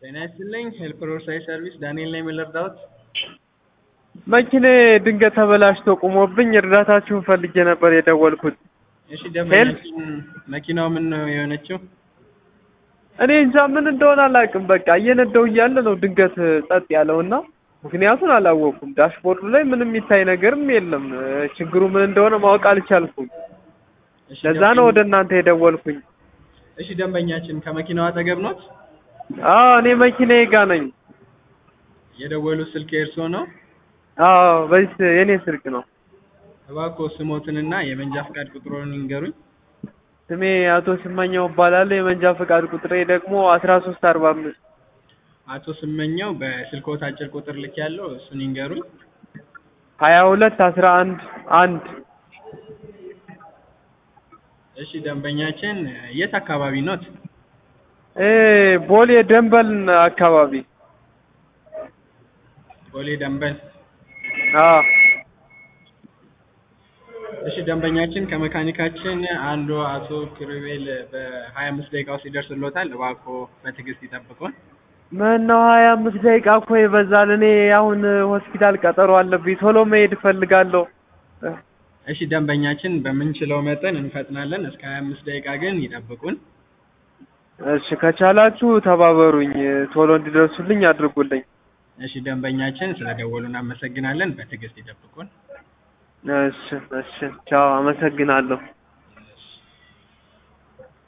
ጤና ይስጥልኝ ሄልፕ ሮድሳይድ ሰርቪስ ዳንኤል ነኝ ምን ልርዳዎት? መኪናዬ ድንገት ተበላሽቶ ቆሞብኝ እርዳታችሁን ፈልጌ ነበር የደወልኩት። እሺ ደንበኛችን መኪናው ምን ነው የሆነችው? እኔ እንጃ ምን እንደሆነ አላውቅም። በቃ እየነዳው እያለ ነው ድንገት ጸጥ ያለውና ምክንያቱን አላወኩም። ዳሽቦርዱ ላይ ምንም የሚታይ ነገርም የለም። ችግሩ ምን እንደሆነ ማወቅ አልቻልኩም። እሺ ለዛ ነው ወደ እናንተ የደወልኩኝ። እሺ ደንበኛችን ከመኪናው አጠገብ ኖት? አዎ እኔ መኪናዬ ጋ ነኝ። የደወሉት ስልክ የእርስዎ ነው? አዎ በዚህ የኔ ስልክ ነው። እባክዎ ስሞትንና የመንጃ ፈቃድ ቁጥሮን ይንገሩኝ። ስሜ አቶ ስመኛው እባላለሁ። የመንጃ ፈቃድ ቁጥሬ ደግሞ አስራ ሶስት አርባ አምስት አቶ ስመኛው በስልክዎት አጭር ቁጥር ልክ ያለው እሱን ይንገሩኝ። ሀያ ሁለት አስራ አንድ አንድ እሺ ደንበኛችን የት አካባቢ ኖት? እ ቦሌ ደንበልን አካባቢ ቦሌ ደንበል። አዎ እሺ ደንበኛችን ከመካኒካችን አንዱ አቶ ክሩቤል በሀያ አምስት ደቂቃ ውስጥ ይደርስልዎታል። እባክዎ በትዕግስት ይጠብቁን። ምነው ሀያ አምስት ደቂቃ እኮ ይበዛል። እኔ አሁን ሆስፒታል ቀጠሮ አለብኝ። ቶሎ መሄድ እፈልጋለሁ። እሺ ደንበኛችን በምንችለው መጠን እንፈጥናለን። እስከ ሀያ አምስት ደቂቃ ግን ይጠብቁን። እሺ ከቻላችሁ ተባበሩኝ፣ ቶሎ እንዲደርሱልኝ አድርጉልኝ። እሺ ደንበኛችን ስለደወሉ እናመሰግናለን። በትዕግስት ይጠብቁን። እሺ እሺ፣ ቻው፣ አመሰግናለሁ።